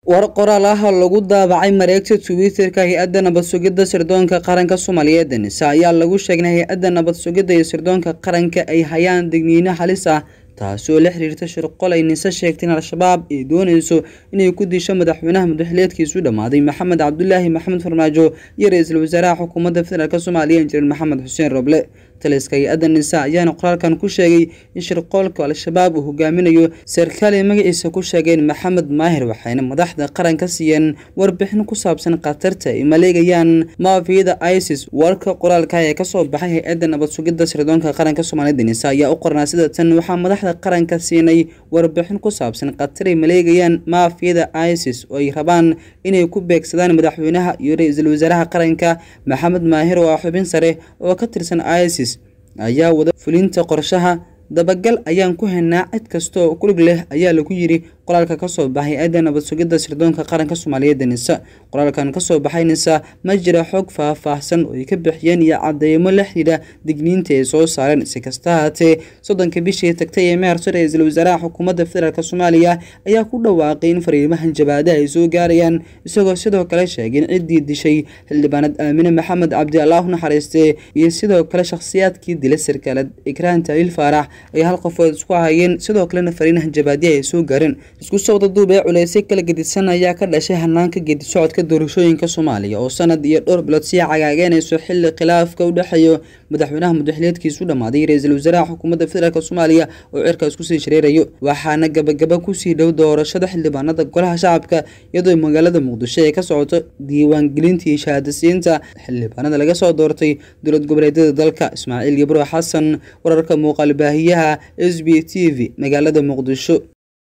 war qoraal ah oo lagu daabacay mareegta twitter-ka hay-adda nabad sugidda sirdoonka qaranka soomaaliyeed nisa ayaa lagu sheegay hay-adda nabad sugidda iyo sirdoonka qaranka ay hayaan digniino halis ah taasi oo la xiriirta shirqol ay nise sheegtay in al-shabaab ay dooneyso inay ku disho madaxweynaha madaxleedkiisu dhammaaday maxamed cabdulaahi maxamed farmaajo iyo ra-iisul wasaaraha xukuumadda federaalk soomaaliya injineer maxamed xuseen roble taliska hay-adda nisa ayaana qoraalkan ku sheegay in shirqoolka al-shabaab uu hogaaminayo sarkaal ay magaciisa ku sheegeen maxamed maahir waxayna madaxda qaranka siiyeen warbixin ku saabsan khatarta ay maleegayaan maafiyada isis warka qoraalka ee kasoo baxay hay-adda nabad sugidda sirdoonka qaranka soomaaliyada nisa ayaa u qornaa sida tan waxaa madaxda qaranka siinay warbixin ku saabsan khatar ay maleegayaan maafiyada isis oo ay rabaan inay ku beegsadaan madaxweynaha iyo ra-iisul wasaaraha qaranka maxamed maahir oo ah xubin sare oo ka tirsan isis ayaa wada fulinta qorshaha dabagal ayaan ku haynaa cid kasta oo kulig leh ayaa lagu yiri qoraalka kasoo baxay hay-adda nabad sugidda sirdoonka qaranka soomaaliyeed nisa qoraalkan kasoo baxay nisa ma jira xog faah-faahsan oo ay ka bixiyeen iyo cadeymo la xidhiidha digniinta ay soo saareen si kasta haatee soddonka bishii tagtay ee maarso ra-iisul wasaaraha xukuumadda federaalk soomaaliya ayaa ku dhawaaqay in fariimahan jabaadaha ay soo gaarayaan isagoo sidoo kale sheegay in ciddii dishay xildhibaanad aamine maxamed cabdi allaah naxariiste iyo sidoo kale shakhsiyaadkii dila sarkaalad ikraan taliil faarax ay hal qofood isku hayeen sidoo kalena fariinahan jabaadiyaha ay soo gaareen isku socda duub ee culeysay kala gedisan ayaa ka dhashay hanaanka gedi socodka doorashooyinka soomaaliya oo sanad iyo dhowr bilood sii cagaageynayso xilli khilaafka u dhexeeyo madaxweynaha madaxleedkiisu dhammaaday ra-iisul wasaaraha xukuumadda federaalk soomaaliya oo cirkaas kusii shareerayo waxaana gabagaba kusii dhow doorashada xildhibaanada golaha shacabka iyadoo magaalada muqdisho ay ka socoto diiwaangelintii shahaadasiinta xildhibaanada laga soo doortay dowlad goboleedyada dalka ismaaciil gibro xasan wararka muuqaal baahiyaha s b t v magaalada muqdisho